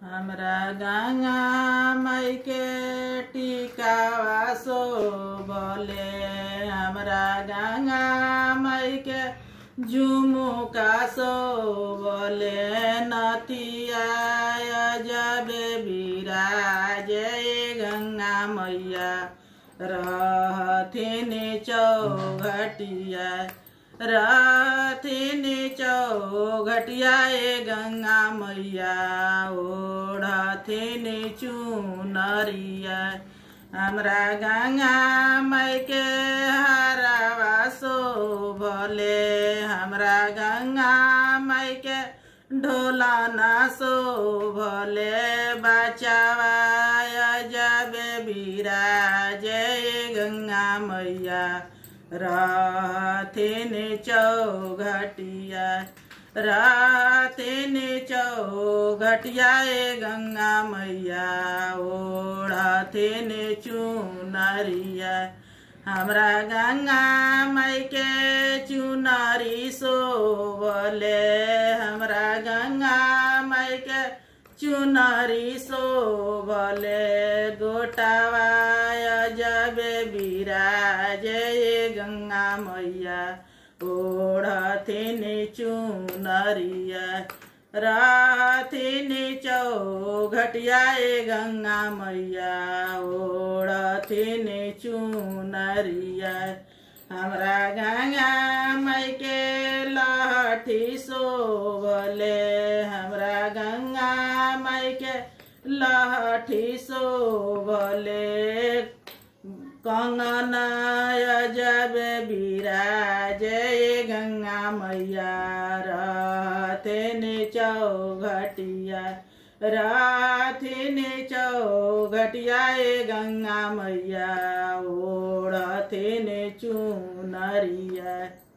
हमरा गंगा माई के टिकावा सो बोले हमरा गंगा माई के झुमुका सो बोले नतिया जबे बिराजे गंगा मैया रहथिन चौघटिया रहथिन चौघटिया ए गंगा मैया ओढ़थिन चुनरिया हमरा गंगा माई के हरावा सो भले हमरा गंगा माई के ढोला ना सो भले बचावा जबे बिराजे गंगा मैया रहथिन चौघटिया रहथिन चौघटिया ए गंगा मैया ओढ़थिन चुनरिया हमरा गंगा माई के चुनरी सोवले हमरा गंगा माई के चुनरी सोवले गोटावा जबे बिराजे गंगा मैया ओढ़थिन चुनरिया राथिन चौघटिया ए गंगा मैया ओढ़थिन चुनरिया हमरा गंगा माई के लहठी सोवले हमरा गंगा माई के लहठी सोवले कंगना जबे बिराजे गंगा मैया रहथिन चौघटिया रहथिन चौघटिया ए गंगा मैया ओढ़थिन चुनरिया